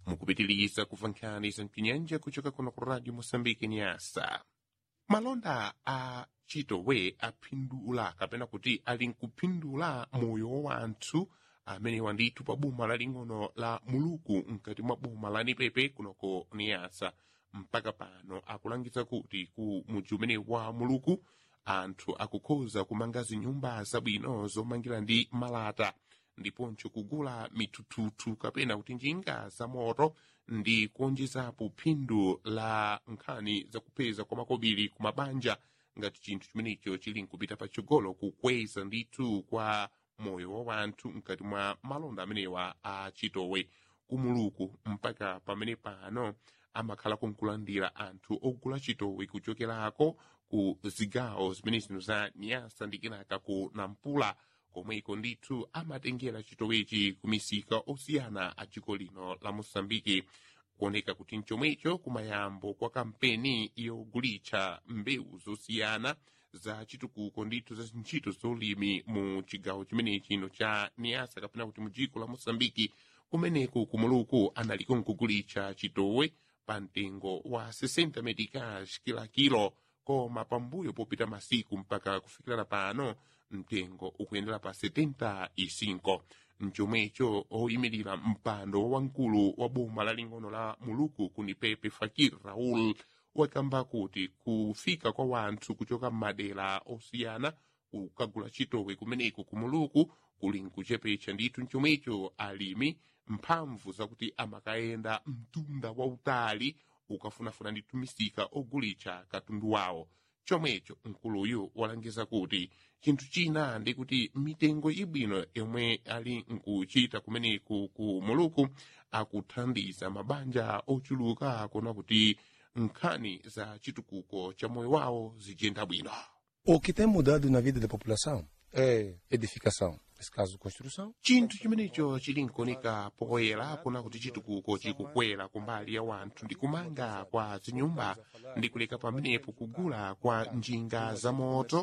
mukupitiliza kumva nkhani za mpinyanja kuchoka kuno ku radio moçambique nyasa malonda a chitowe aphindula kapena kuti ali nkuphindula moyo wa wanthu amene wandithu pa boma laling'ono la muluku mkati mwa boma la nipepe kunoko niyasa mpaka pano akulangiza kuti ku mudzi umene wa muluku anthu akukhoza kumanga zinyumba zabwino zomangira ndi malata ndiponso kugula mithuthuthu kapena kuti njinga za moto ndi kuonjezapo phindu la nkhani zakupeza kwa makobiri ku mabanja ngati chinthu chimenecho chili nkupita patsogolo kukweza ndithu kwa moyo wa wanthu mkati mwa malonda amenewa a chitowe kumuluku mpaka pamene pano amakhala kunkulandira anthu ogula chitowe kuchokerako ku zigawo zimene zino za nyasa ndi kenaka ku nampula komweko ndithu amatengera chitowechi ku misika osiyana a dziko lino la moçambike kuoneka kuti mchomwecho kumayambo kwa kampeni yogulitsa mbewu zosiyana za chitukuko ndithu za ntchito zolimi mu chigawo chimene chino cha niasa kapena kuti mu dziko la moçambike kumeneku kumuluku analiko nkugulitsa chitowe pa mtengo wa 60 medicage kila kilo koma pambuyo popita masiku mpaka kufikira pano mtengo ukuyendera pa 75 mchomwecho oyimirira mpando wamkulu wa boma laling'ono la muluku kunipepe fakir raul wakamba kuti kufika kwa wanthu kuchoka m'madera osiyana kukagula chitowe kumeneku kumuluku kuli nkuchepetsa ndithu mchomwecho alimi mphamvu zakuti amakayenda mtunda wautali ukafunafuna ndithu misika ogulitsa katundu wawo chomwecho mkuluyu walangiza kuti chinthu china ndi kuti mitengo ibwino yomwe ali nkuchita kumeneku ku muluku akuthandiza mabanja ochuluka kuona kuti nkhani za chitukuko cha moyo wawo zijenda bwino O que tem mudado na vida da população é edificação, nesse caso construção. chinthu chimenecho chili nkuoneka poyera kuna kuti chitukuko chikukwera kumbali ya wanthu ndi kumanga kwa zinyumba ndi kuleka pamenepo kugula kwa njinga za moto